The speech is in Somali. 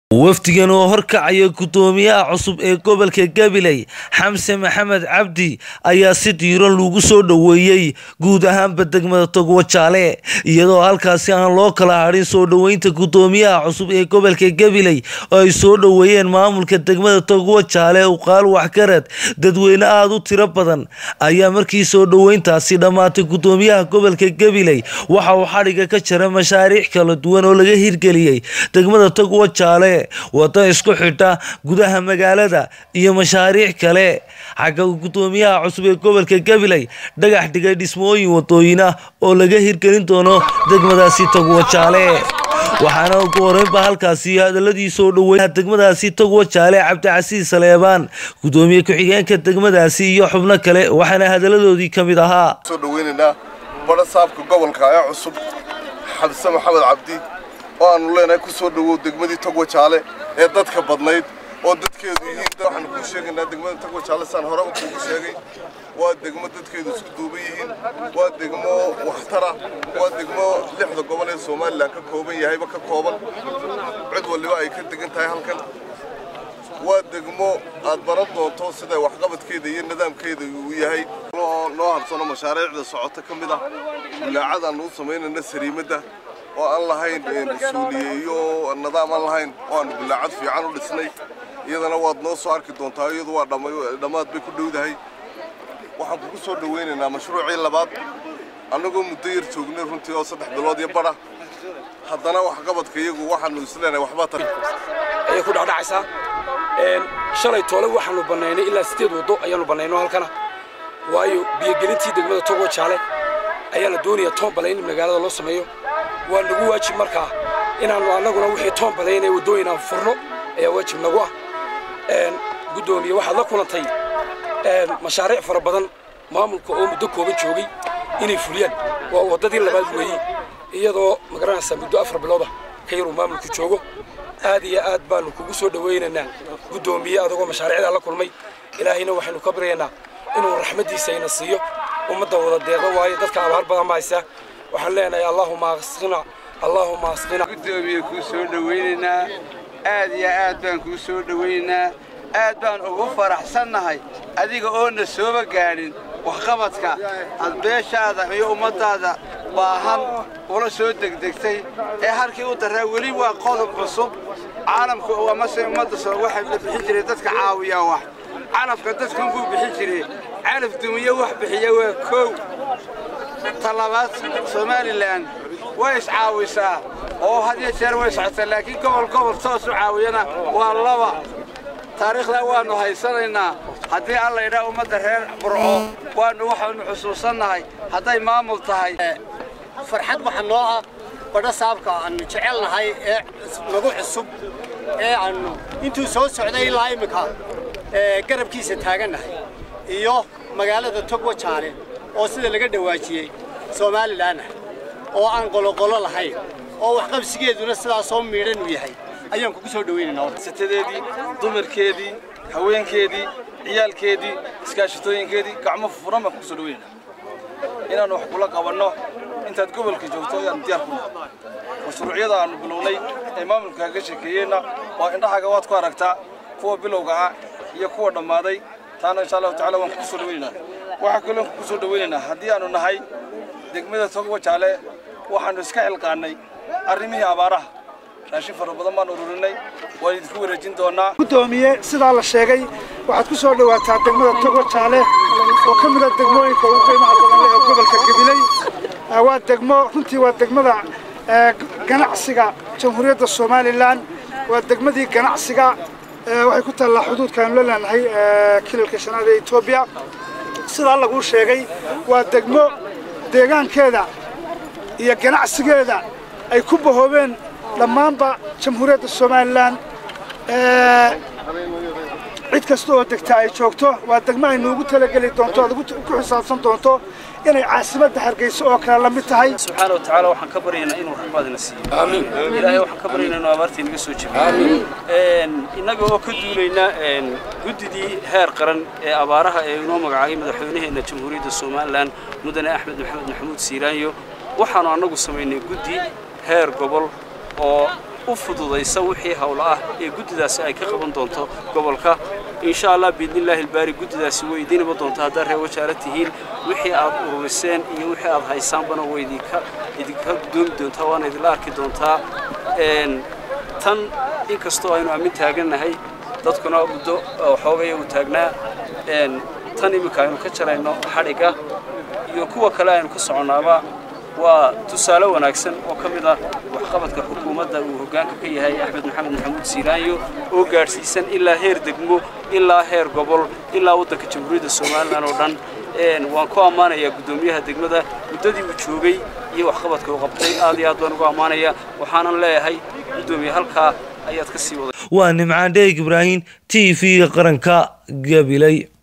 wafdigan oo horkacaya guddoomiyaha cusub ee gobolka gabiley xamse maxamed cabdi ayaa si diiran lagu soo dhoweeyey guud ahaanba degmada togwajaale iyadoo halkaasi aan loo kala hadhin soo dhoweynta guddoomiyaha cusub ee gobolka gabiley oo ay soo dhoweeyeen maamulka degmada togwajaale uqaal waxgarad dadweyne aada u tiro badan ayaa markii soo dhoweyntaasi dhammaatay guddoomiyaha gobolka gabiley waxa uu xadhiga ka jara mashaariic kala duwan oo laga hirgeliyey degmada togwajaale wado isku xidha gudaha magaalada iyo mashaariic kale xagga guddoomiyaha cusub ee gobolka gabiley dhagax dhigay dhismooyin wadooyin ah oo laga hirgelin doono degmadaasi togwajaale waxaana ugu horeynba halkaasi hadaladii soo dhoweynaha degmadaasi togwajaale cabdicasiis saleebaan guddoomiye ku-xigeenka degmadaasi iyo xubno kale waxaana hadaladoodii ka mid ahaa soo dhaweynaynaa badha saabka gobolka ee cusub xabse maxamed cabdi oo aanu leenahay ku soo dhowow degmadii togwajaale ee dadka badnayd oo dadkeedu yihiin waxaanu kuu sheegaynaa degmada togwajaale saan hore u kuugu sheegay waa degmo dadkeedu isku duuban yihiin waa degmo waxtara waa degmo lixda gobol ee somalilan ka kooban yahayba ka kooban cid waliba ay ka degan tahay halkan waa degmo aad baran doonto sida waxqabadkeeda iyo nidaamkeeda uu yahay noo habsano mashaariicda socota ka mid ah bulaacadaannu u samaynayna sariimadda oo aan lahayn mas-uuliye iyo nidaam aan lahayn oo aanu bulaacad fiican u dhisnay iyadana waad noo soo arki doontaa iyadu waa dhammaad bay ku dhowdahay waxaan kugu soo dhawaynaynaa mashruucii labaad annagoo muddo yar joognay runtii oo saddex bilood iyo badha haddana waxqabadka iyagu waxaanu isleenahay waxbaa tar ayay ku dhacdhacaysaa shalay toole waxaanu bannaynay ilaa sideed waddo ayaanu bannayno halkana waayo biyogelintii degmada togo jaale ayaa la doonayaa toon balayn in magaalada loo sameeyo waa nagu waajib markaa inaannu annaguna wixii toon balaynaya waddooyin aan furno ayaa waajib nagu ah guddoomiye waxaad la kulantay mashaariic fara badan maamulka oo muddo kooban joogay inay fuliyaan waa waddadii labaad weeye iyadoo magaranaysaa muddo afar bilooda ka yaruu maamulku joogo aad iyo aad baanu kugu soo dhawaynaynaa guddoomiye adagoo mashaariicdaa la kulmay ilaahayna waxaynu ka baryaynaa inuu raxmaddiisa ina siiyo ummadda wada deeqo waayo dadka abaar badan ma haysa waxaan leenahay allaahuma asqina allaahuma asqina guddoomiye kuu soo dhawaynaynaa aad iyo aad baan kuu soo dhawaynaynaa aad baan ugu faraxsannahay adiga oona sooba gaadhin waxqabadka aad beeshaada iyo ummaddaada baahan ula soo degdegtay ee halkii u darraa weli waa qodob cusub caalamku amase ummadda waxay la bixin jiray dadka caawiyaa wax calafka dadkan buu bixin jiray calaf dumiye wax bixiya waa kow talabaad somalilan way iscaawisaa oo had iyo jeer way socotaa laakiin gobol gobol toos u caawiyana waa laba taariikhdaa waannu haysanaynaa haddii alla idhaa ummadda reer burco waannu waxaannu xusuusannahay hadday maamul tahay farxad waxa noo ah badha saabka aannu jecelnahay ee nagu cusub ee aannu intuu soo socday ilaa iminka garabkiisa taagannahay iyo magaalada togwajaale oo sida laga dhawaajiyey somalilanah oo aan qoloqolo lahayn oo waxqabsigeeduna sidaasoo miidhan uu yahay ayaan kugu soo dhawaynaynasatadeedii dumarkeedii haweenkeedii ciyaalkeedii iskaashatooyinkeedii gacmo furan baan kugu soo dhawaynayna inaannu wax kula qabanno intaad gobolka joogto ayaannu diyaar ku nahay mashruucyada aannu bilownay ee maamulka kaga sheekeeyeenna waa indhahaaga waad ku aragtaa kuwa bilowga ah iyo kuwa dhammaaday taana insha allahu tacala waan kugu soo dhawaynaynaa waxaa kaloo kugu soo dhawaynaynaa haddii aannu nahay degmada togwajaale waxaannu iska xilqaannay arrimihii abaaraha raashin fara badan baan ururinay waan idinku wareejin doonaa guddoomiye sidaa la sheegay waxaad ku soo dhowaataa degmada togwajaale oo ka mida degmooyinka ugu qiimaha badan leh ee gobolka gabiley waa degmo runtii waa degmada ganacsiga jamhuuriyadda somalilan waa degmadii ganacsiga waxay ku taallaa xuduudkaanu la leenahay kilalka shanaad ee etoobiya sidaa laguu sheegay waa degmo deegaankeeda iyo ganacsigeeda ay ku bahoobeen dhammaanba jamhuuriyadda somalilan cid kasta oo degta ay joogto waa degmo ay noogu talageli doonto aad ku xisaabsan doonto inay caasimadda hargeysa oo kale la mid tahay subxaana wa tacaala waxaan ka baryaynaa inuu raxmaadina siiyo aamiin ilaahay waxaan ka baryaynaa inuu abaartii naga soo jebiyo aamiin innaga oo ka duulayna guddidii heer qaran ee abaaraha ee inoo magacaabay madaxweynaheenna jamhuuriyadda somalilan mudane axmed maxamed maxamuud siiraanyo waxaanu annagu samaynay guddi heer gobol oo u fududaysa wixii howlo ah ee guddidaasi ay ka qaban doonto gobolka insha allah biidnillaahi ilbaari guddidaasi way idiin iman doontaa haddaad reer wajaale tihiin wixii aad ururiseen iyo wixii aad haysaanbana way idinka idinka gudoomi doontaa waana idinla arki doontaa tan inkastoo aynu aamin taagannahay dadkuna muddo xoogaya uu taagnaa tan iminka aynu ka jarayno xadhigga iyo kuwa kale aynu ka soconnaaba waa tusaale wanaagsan oo ka mid ah waxqabadka xukuumadda uu hoggaanka ka yahay axmed maxamed maxamuud siiraanyo oo gaadhsiisan ilaa heer degmo ilaa heer gobol ilaa waddanka jamhuuriyadda somalilan oo dhan waan ku ammaanayaa guddoomiyaha degmada muddadii uu joogay iyo waxqabadka uu qabtay aad iyo aad baan ugu ammaanaya waxaanan leeyahay guddoomiye halkaa ayaad ka sii waday waa nimcaan dheeg ibraahim t v qaranka gabiley